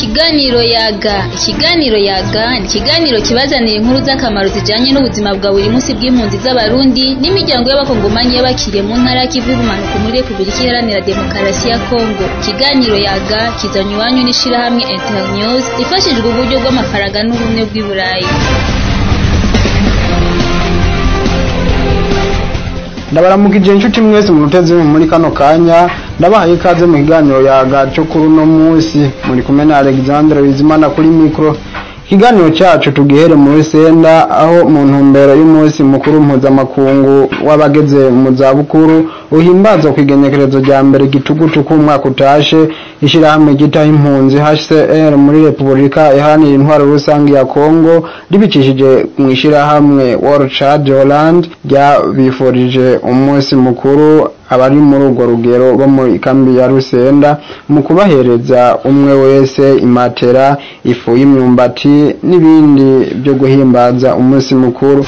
Ikiganiro yaga ikiganiro yaga ni ikiganiro kibazanira inkuru z'akamaro zijanye n'ubuzima bwa buri munsi bw'impunzi z'abarundi n'imiryango y'abakongomanyi y'abakiriye mu ntara y'ikivu y'ubumanuko muri Repubulika Iharanira Demokarasi ya Kongo ikiganiro yaga kizanywe iwanyu n'ishirahamwe Internews rifashijwe uburyo bw'amafaranga n'ubumwe bw'i Burayi ndabaramukije inshuti mwese muteze muri kano kanya ndabahaye ikaze mu kiganiro yaga cyo kuri uno munsi muri kumwe na Alexandre Bizimana kuri mikro ikiganiro cyacu tugihere muri senda aho mu ntumbero y'umunsi mukuru mpuzamakungu w'abageze mu zabukuru uhimbazwa ku igenekerezo rya mbere gitugutu k'umwaka utashe ishyirahamwe ryitaho impunzi HCR muri Repubulika iharanira intwaro rusange ya Kongo ribicishije mu ishyirahamwe World Child Holland ryabifurije umunsi mukuru abari muri urwo rugero bo muri kambi ya Rusenda mu kubahereza umwe wese imatera ifu y'imyumbati n'ibindi byo guhimbaza umunsi mukuru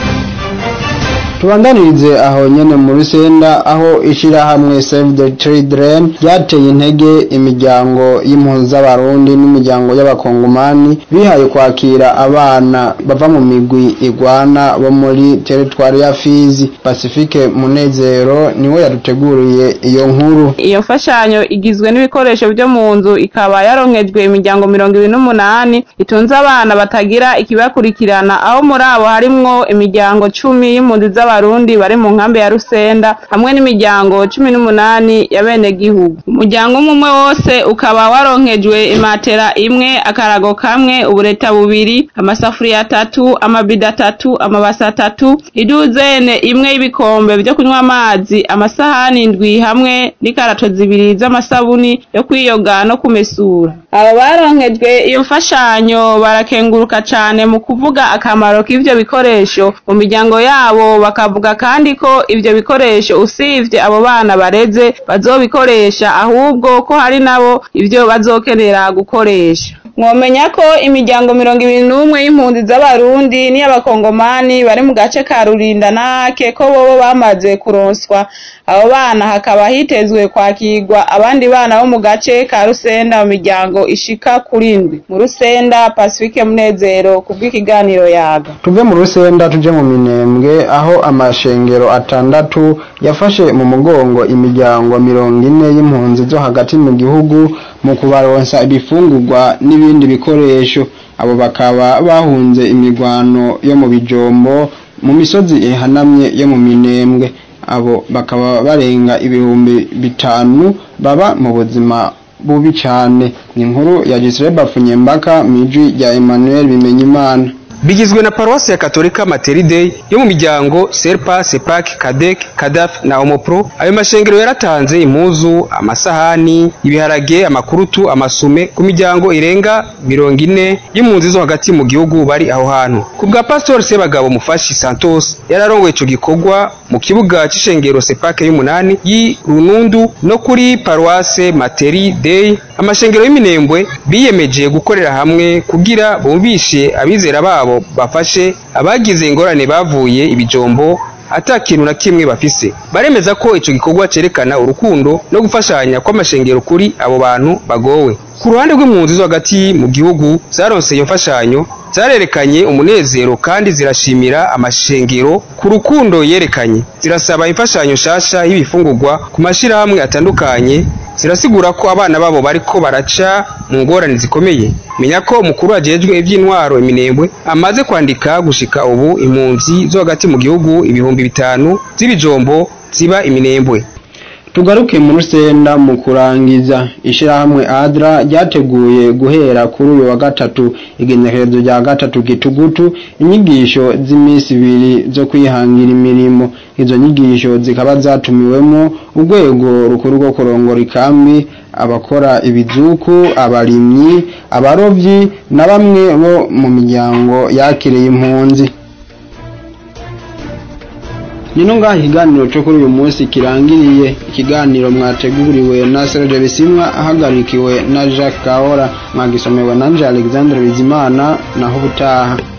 tubandanirize aho nyene mu rusenda aho ishirahamwe Save the Children ryateye intege imiryango y'impunzi z'abarundi n'imiryango y'abakongomani bihaye kwakira abana bava mu migwi igwana bo muri teritwari ya Fizi Pacifique Munezero niwe yaduteguriye iyo nkuru iyo mfashanyo igizwe n'ibikoresho byo mu nzu ikaba yaronkejwe imiryango mirongo ibiri n'umunani itunze abana batagira ikibakurikirana aho muri abo harimwo imiryango cumi y'impunzi z'abarundi bari mu nkambi ya Rusenda hamwe n'imiryango cumi n'umunani ya bene gihugu umuryango umwe umwe wose ukaba waronkejwe imatera imwe akarago kamwe ubureta bubiri amasafuriya atatu amabido atatu amabasi atatu iduzene imwe y'ibikombe byo kunywa amazi amasahani indwi hamwe n'ikarato zibiri z'amasabuni yo kwiyoga no kumesura abo baronkejwe iyo mfashanyo barakenguruka cane mu kuvuga akamaro k'ivyo bikoresho mu miryango yabo bakavuga kandi ko ivyo bikoresho usivye abo bana bareze bazobikoresha ahubwo ko hari nabo ivyo bazokenera gukoresha mwomenya ko imiryango mirongo ibiri n'umwe y'impunzi z'abarundi n'iy'abakongomani bari mu gace ka rurinda nake ko bobo bamaze kuronswa abo bana hakaba hitezwe kwakirwa abandi bana bo mu gace ka rusenda mu miryango ishika kuri ndwi mu rusenda pacifique munezero kubw'ikiganiro yaga tuve mu rusenda tuje mu minembwe aho amashengero atandatu yafashe mu mugongo imiryango mirongo ine y'impunzi zo hagati mu gihugu mu kubaronsa ibifungurwa n'ibindi bikoresho abo bakaba bahunze imirwano yo mu bijombo mu misozi ihanamye yo mu minembwe abo bakaba barenga ibihumbi bitanu baba mu buzima bubi cyane ni inkuru ya Gisire Bafunyembaka mu ijwi rya Emmanuel Bimenyimana bigizwe na paruwasi ya katolika materi yo mu miryango serpa sepak kadek kadaf na omopro ayo mashengero yaratanze impuzu amasahani ibiharage amakurutu amasume ku miryango irenga mirongo ine y'impunzi zo hagati mu gihugu bari aho hantu ku bwa pastor sebagabo mufashi santos yararongoye ico gikorwa mu kibuga c'ishengero sepake y'umunani y'i runundu no kuri paruwase materi dei amashengero y'iminembwe biyemeje gukorera hamwe kugira bumvishe abizera babo bafashe abagize ingorane bavuye ibijombo ata kintu na kimwe bafise baremeza ko ico gikorwa cerekana urukundo no gufashanya kw'amashengero kuri abo bantu bagowe ku ruhande rw'impunzi zo hagati mu gihugu zaronse iyo mfashanyo zarerekanye umunezero kandi zirashimira amashengero ku rukundo yerekanye zirasaba imfashanyo shasha y'ibifungurwa ku mashirahamwe atandukanye zirasigura ko abana babo bariko baraca mu ngorane zikomeye menya ko umukuru ajejwe iby'intwaro iminembwe amaze kwandika gushika ubu impunzi zo hagati mu gihugu ibihumbi bitanu z'ibijombo ziba iminembwe tugaruke mu rusenda mu kurangiza ishirahamwe adra ryateguye guhera kuri uyu wa gatatu igenekerezo rya gatatu gitugutu inyigisho z'iminsi ibiri zo kwihangira imirimo izo nyigisho zikaba zatumiwemo urwego rukuru rwo kurongora ikambi abakora ibizuku abarimyi abarovyi na bamwe bo mu miryango yakiriye impunzi nino ngaha ikiganiro cyo kuri uyu munsi kirangiriye ikiganiro mwateguriwe na Serge Bisimwa ahagarikiwe na Jacques Kaora mwagisomewe na Alexandre Bizimana naho ubutaha